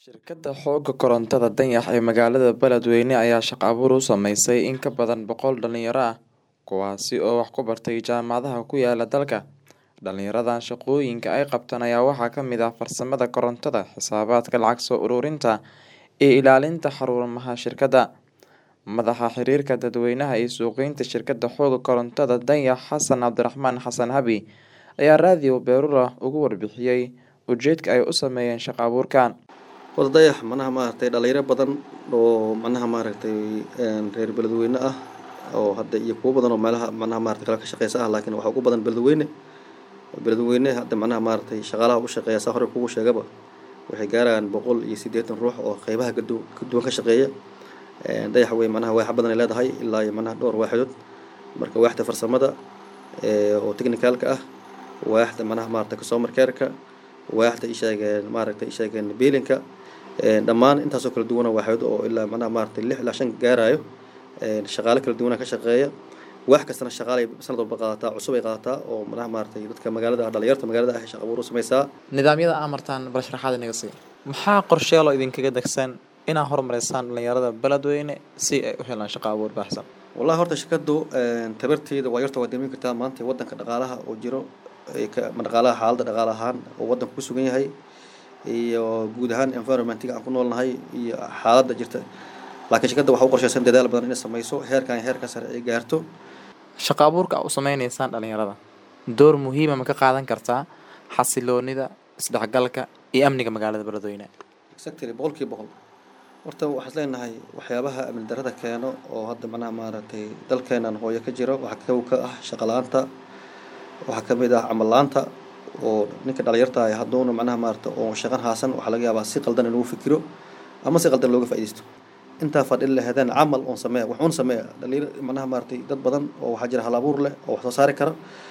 Shirkadda xoogga korontada Dayax ee magaalada Beledweyne ayaa shaqo abuur u sameysay in ka badan boqol dhalinyaro ah kuwaasi oo wax ku bartay jaamacadaha ku yaala dalka. Dhalinyaradan shaqooyinka ay qabtaan ayaa waxaa ka mid ah farsamada korontada, xisaabaadka, lacag soo ururinta, iyo ilaalinta xarumaha shirkadda. Madaxa xiriirka dadweynaha iyo suuqgeynta shirkadda xoogga korontada Dayax Xasan Cabdiraxmaan Xasan Habi ayaa raadiyo Beerula uga warbixiyay ujeedka ay u sameeyeen shaqo abuurkan. Wada Dayax manaha maaragtay dhalinyaro badan oo manaha maaragtay reer beledweyne ah oo hadda iyo kuwo badan oo meelaha manaha maaragtay kala ka shaqeysa ah laakiin waxa ugu badan beledweyne beledweyne hadda manaha maaragtay shaqaalaha u shaqeeya saa hore kugu sheegaba waxay gaarayaan boqol iyo siddeetan ruux oo qeybaha kadu ka duwan ka shaqeeya dayax wey manaha waaxa badan ay leedahay ilaa iyo manaha dhowr waaxdood marka waaxda farsamada oo technicalka ah waaxda manaha maaragtay customer care-ka waaxda isheegeen maaragtay isheegeen biilinka dhammaan intaasoo kala duwana waaxyood oo ilaa manaha maaragtay lix ilaa shan gaarayo shaqaale kala duwana ka shaqeeya wax kastana shaqaalay sanad walba qaadataa cusub ay qaadataa oo manaha maaragtay dadka magaalada ah dhalinyarta magaalada ah shaqo abuur u sameysaa Nidaamyada aa martaan bal sharaxaad inaga sii. Maxaa qorsheelo idinkaga degsan inaa horumarisaan dhalinyarada Beledweyne si ay u helaan shaqo abuur baahsan? wallahi horta shirkadu tabarteeda waa yarta waa dareemi kartaa maanta wadanka dhaqaalaha oo jiro dhaqaalaha xaaladda dhaqaale ahaan oo wadanka ku sugan yahay iyo guud ahaan environmentiga aan ku noolnahay iyo xaaladda jirta laakiin shirkadda waxaa u qorshaysan dadaal badan inay sameyso heerkan iyo heerkan sare ay gaarto Shaqo abuurka aa u sameyneysaan dhalinyarada door muhiima ma ka qaadan kartaa xasiloonida, isdhexgalka iyo amniga magaalada Beledweyne? exactly boqolkiiba boqol horta waxaan leenahay waxyaabaha amni darrada keeno oo hadda manaha maaragtay dalkeenan hooyo ka jiro waxaa kow ka ah shaqo la-aanta waxaa ka mid ah camal la-aanta oo ninka dhalinyarta ah hadduuna manaha maaragtay oo shaqan haasan waxaa laga yaabaa si qaldan inuu fikiro ama si qaldan looga faa'iidaysto intaa fadhin lahaydeen camal oon sameeya wax uun sameeya dhalinyar manaha maaragtay dad badan oo waxaa jira hal abuur leh oo wax soo saari kara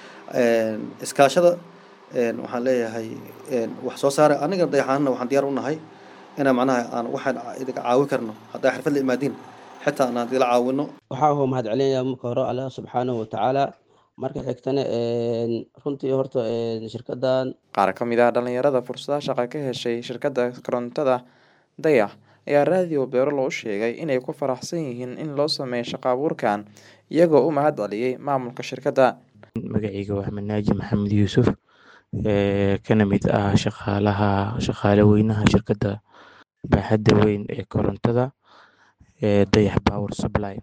iskaashada waxaan leeyahay wax soo saara aniga dayaxaanna waxaan diyaar u nahay inaan macnaha aan waxaan idinka caawin karno haddaa xirfad la imaadiin xitaa aan idila caawino waxaa hoo mahad celinayaa marka hore allah subxaanahu watacaala marka xigtana runtii horta shirkadan Qaar ka mid ah dhalinyarada fursadaha shaqo ka heshay shirkadda korontada Dayax ayaa raadiyo Beerula u sheegay inay ku faraxsan yihiin in loo sameeyo shaqo abuurkan iyagoo u mahad celiyay maamulka shirkadda. magacayga waa Manaaji Maxamed Yuusuf ee kana mid ah shaqaalaha shaqaale weynaha shirkadda baaxadda weyn ee korontada ee Dayax Power Supply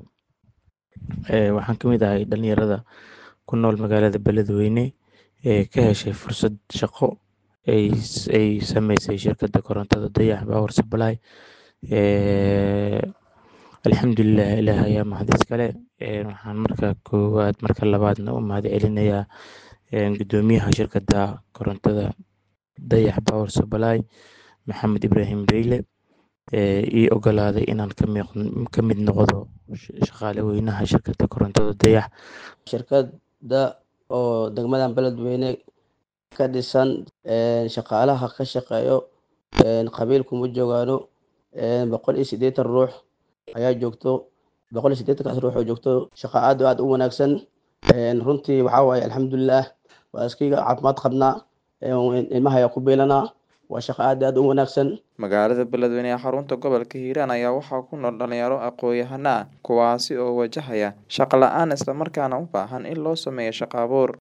ee waxaan ka mid ahay dhalinyarada ku nool magaalada Beledweyne ee ka heshay fursad shaqo ay ay sameysay shirkadda korontada Dayax Power Supply ee alxamdulilah ilaah ayaa mahad iskale ee waxaan marka koowaad marka labaadna u mahad celinayaa gudoomiyaha shirkadda korontada Dayax Power Supply Maxamed Ibraahim Beyle ee ii ogolaaday inaan ka mid ka mid noqdo shaqaale weynaha shirkadda korontada Dayax shirkadda oo degmadan beledweyne ka dhisan shaqaalaha ka shaqeeyo qabiil kuma joogaano boqol iyo siddeetan ruux ayaa joogto boqol iyo siddeetankaas ruux oo joogto shaqo aad aad u wanaagsan runtii waxaa waaye alxamdulilah waa iskiga caafimaad qabnaa ilmaha ayaa ku beelanaa waa shaqo aad aad u wanaagsan Magaalada Beledweyne ee xarunta gobolka Hiiraan ayaa waxaa ku nool dhalinyaro aqoon-yahano ah kuwaasi oo wajahaya shaqo la-aan isla markaana u baahan in loo sameeyo shaqo abuur.